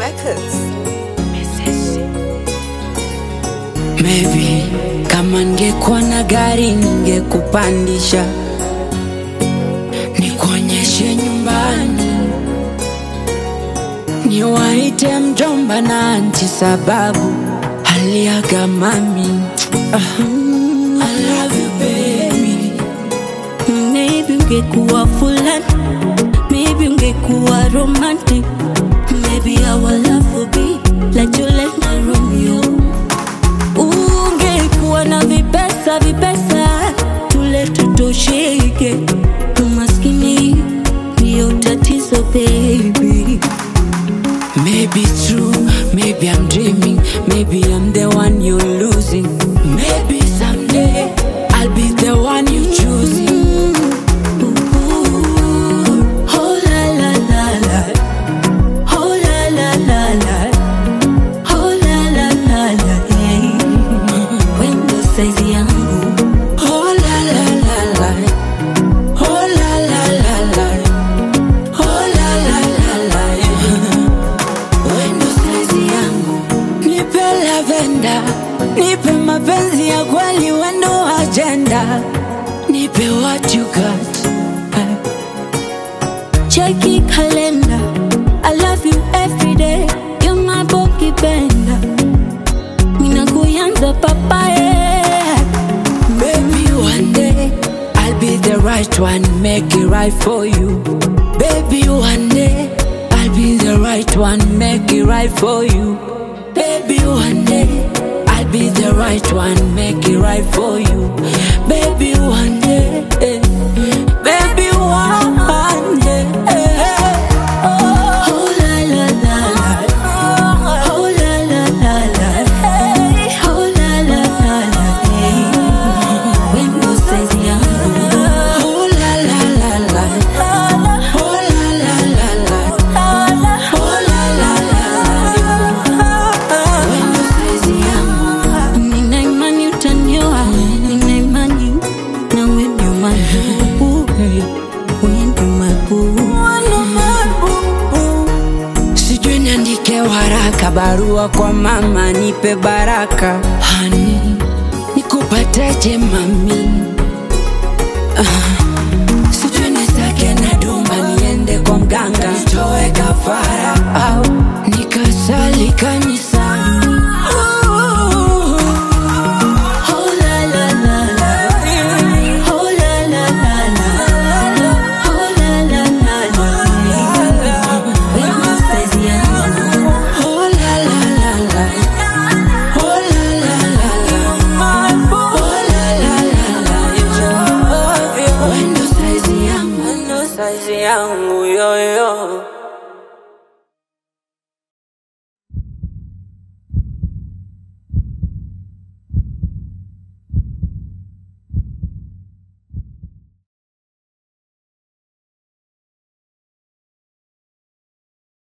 Records. Maybe kama ningekuwa na gari ningekupandisha nikuonyeshe nyumbani, niwaite mjomba na anti sababu aliaga mami. Ah, I love you baby. Maybe ungekuwa fulani, maybe ungekuwa romantic, maybe our love would be like Juliet na Romeo. Ungekuwa na vipesa vipesa, tule tutosheke, umaskini ndio tatizo baby. Maybe true, maybe I'm dreaming, maybe I'm the one you're losing. Maybe someday I'll be the one you choosing. Ooh, oh la la la la, oh la la la la, oh la la la la, yeah. Wendo saizi yangu Oh la la la la, oh la la la la, oh la la la la. Wendo saizi yangu, nipe lavenda, nipe mapenzi ya kweli, wendo agenda, nipe what you got. Cheki kalenda I love you every day You're my boki benda Mina kuyanza papaye Baby, one day I'll be the right one, make it right for you. Baby, one day I'll be the right one, make it right for you. Baby, one day I'll be the right one, make it right for you. Baby, one day, eh, baby, one day. eh, oh. Oh la la la la Oh la la la la Oh la la la la Wendo saizi yangu Oh la la la la, oh la la la la, oh la la la la. Wendo saizi yangu. Nina imani utanioa Nina imani na we ndio mabubu We ndio mabubu Sijui niandike waraka barua kwa mama nipe baraka hani nikupateje mami ah. Sijui nisake na dumba niende kwa mganga nitoe kafara au nikasali kanisani Oh la la la la Oh la la la la Oh la la la la Wendo saizi yangu Oh la la la la Oh la la la la Oh la la la la Wendo saizi yangu Wendo saizi yangu yo yo